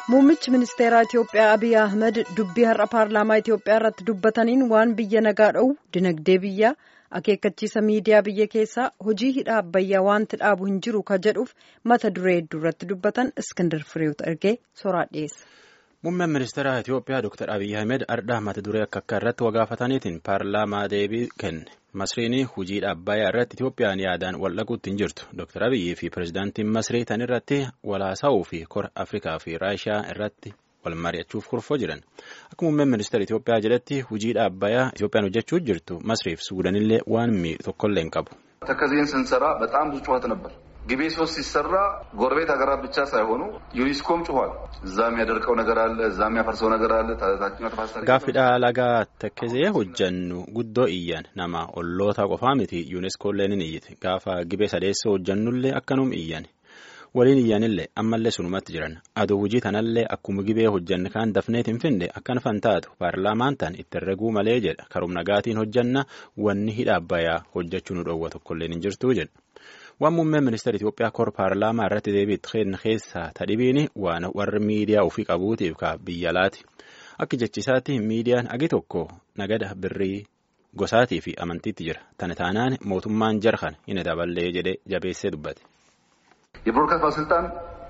Muummichi ministeeraa Itiyoophiyaa Abiy Ahmed dubbii har'a paarlaamaa Itiyoophiyaa irratti dubbataniin waan biyya nagaa dha'u dinagdee biyyaa akeekkachiisa miidiyaa biyya keessaa hojii hidha abbayyaa wanti dhaabu hin jiru ka jedhuuf mata duree hedduu irratti dubbatan Iskindar Fireewut ergee soraa dhiyeessa. Muummeen ministeera Itiyoophiyaa Dr. Abiy Ahmed ardhaa mata duree akka akka irratti wagaafataniitiin paarlaamaa deebii kenne. Masriin hojiidha abbayyaa irratti Itiyoophiyaan yaadaan wal dhaquutti hin jirtu. Dr. Abiyyi fi pirezidaantiin Masrii tan irratti walaasa'uu fi kora Afrikaa fi Raashiyaa irratti wal mari'achuuf kurfoo jiran. Akka muummeen ministeera Itiyoophiyaa jedhetti hojiidha abbayyaa Itiyoophiyaan hojjechuu jirtu Masriif Suudanillee waan miidhu tokkollee hin qabu. ተከዜን ስንሰራ በጣም ብዙ ጩኸት ነበር። ግቤ ሶስት ሲሰራ ጎረቤት ሀገራት ብቻ ሳይሆኑ ዩኒስኮም ጩኋል። እዛ የሚያደርቀው ነገር አለ፣ እዛ የሚያፈርሰው ነገር አለ። ታችኛው ተፋሰስ Gaaffidha lagaa takkisee hojjannu guddoo iyyan nama olloota qofaa miti yuuneskoolleen ni iyyite gaafa gibee sadeessoo hojjannullee akkanum iyyan waliin iyyanillee ammallee sunumatti jiran aduu hojii tanallee akkuma gibee hojjanne kaan dafneet hin finde akkan fantaatu paarlaamaan tan itti herreguu malee jedha karum nagaatiin hojjanna wanni hidha abbayyaa hojjechuu nu dhowwa tokkolleen hin jirtuu jedha. waan muummeen ministeera Itiyoophiyaa kor paarlaamaa irratti deebiitti kenna keessaa tadhibiin waan warri miidiyaa ofii qabuutiif ka biyya laati akka jechisaatti miidiyaan agi tokko nagada birrii gosaatii fi amantiitti jira tana taanaan mootummaan jarhan hin daballee jedhee jabeessee dubbate. የብሮድካስት ባለስልጣን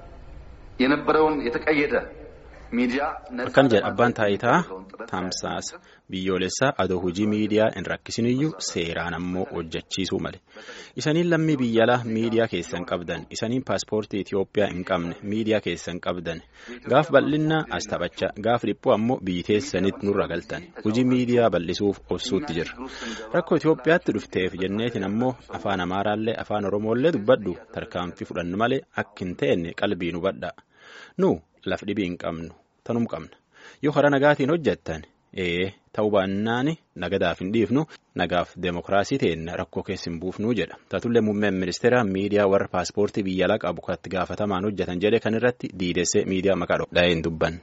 የነበረውን የተቀየደ ሚዲያ akkan jedha abbaan taayitaa tamsaasa biyyoolessaa adoo hojii miidiyaa hin rakkisiniyyuu seeraan ammoo hojjechiisuu male isaniin lammii biyyalaa miidiyaa keessan qabdan isaniin paaspoortii Itiyoophiyaa hin qabne miidiyaa keessan qabdan gaaf bal'inna as taphachaa gaaf dhiphuu ammoo biyyi teessanitti nurra galtan hojii miidiyaa bal'isuuf obsuutti jirra rakkoo Itiyoophiyaatti dhufteef jenneetiin ammoo afaan amaaraallee afaan oromoollee dubbadhu tarkaanfii fudhannu malee akka hin teenne qalbii nu badhaa nu laf dhibii hin qabnu tanum qabna yoo karaa nagaatiin hojjettan ee ta'uu baannaan nagadaaf hin dhiifnu nagaaf deemokiraasii teenna rakkoo keessa hin buufnuu jedha taatullee muummeen ministeera miidiyaa warra paaspoortii biyya alaa qabu katti gaafatamaan hojjetan jedhe kan irratti diidessee miidiyaa maqaa dho'ee hin dubban.